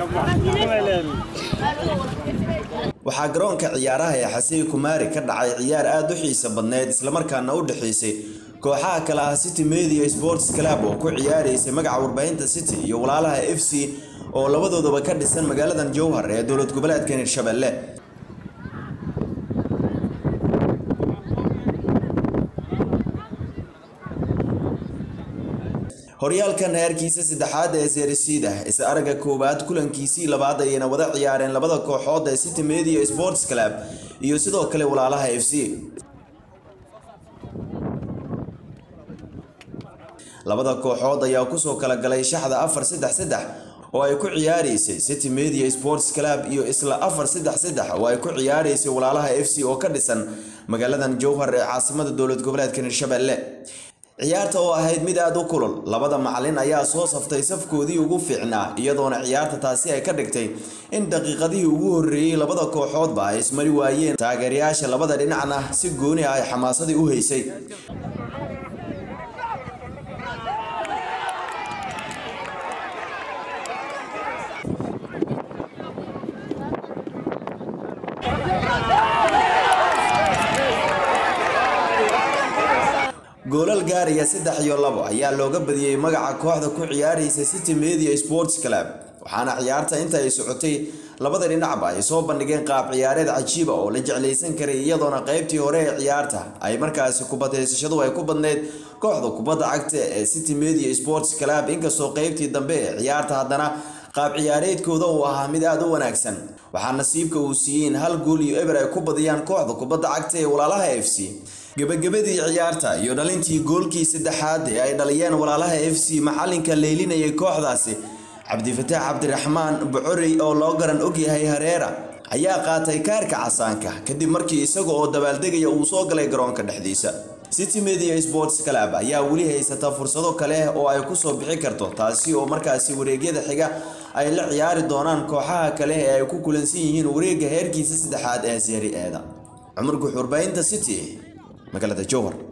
waxaa garoonka ciyaaraha ee xasey kumaari ka dhacay ciyaar aad u xiiso badneyd islamarkaana u dhexaysay kooxaha kale ah city media sports club oo ku ciyaaraysay magaca warbaahinta city iyo walaalaha f c oo labadoodaba ka dhisan magaaladan jowhar ee dowlad goboleedka hirshabelle horyaalkan heerkiisa saddexaad ee seerisiida is aragga koowaad kulankiisii labaad ayayna wada ciyaareen labada kooxood ee city media sports club iyo sidoo kale walaalaha f c labada kooxood ayaa kusoo kala galay shaxda afar saddex saddex oo ay ku ciyaaraysay city media sports club iyo isla afar saddex saddex oo ay ku ciyaaraysay walaalaha f c oo ka dhisan magaaladan jowhar ee caasimada dowlad goboleedka hirshabelle ciyaarta oo ahayd mid aada u kulul labada macalin ayaa soo saftay safkoodii ugu fiicnaa iyadoona ciyaarta taasi ay ka dhigtay in daqiiqadihii ugu horreeyey labada kooxoodba ay ismari waayeen taageerayaasha labada dhinacna si gooni ah ay xamaasadii u haysay goolal gaaraya saddex iyo labo ayaa looga badiyey magaca kooxda ku ciyaaraysa city media sports club waxaana ciyaarta inta ay socotay labada dhinacba ay soo bandhigeen qaab ciyaareed cajiiba oo la jeclaysan karay iyadoona qaybtii hore ee ciyaarta ay markaasi kubadhaysashadu ay ku badneyd kooxda kubadda cagta ee city media sports club inkastoo qaybtii dambe ee ciyaarta haddana qaab ciyaareedkooda uu ahaa mid aada u wanaagsan waxaa nasiibka uu siiyey in hal gool iyo eber ay ku badiyaan kooxda kubadda cagta ee walaalaha f c gebagabadii ciyaarta iyo dhalintii goolkii saddexaad ee ay dhaliyeen walaalaha f c maxalinka leylinayay kooxdaasi cabdifataax cabdiraxmaan bocorey oo loo garan ogyahay hareera ayaa qaatay kaarka casaanka kadib markii isaga oo dabaaldegaya uu soo galay garoonka dhexdiisa city media sports club ayaa weli haysata fursado kale oo ay kusoo bixi karto taasi oo markaasi wareegyada xiga ay la ciyaari doonaan kooxaha kale ee ay ku kulansan yihiin wareegga heerkiisa saddexaad ee seeri eeda cumar guxuurbaynta city magaalada jowhar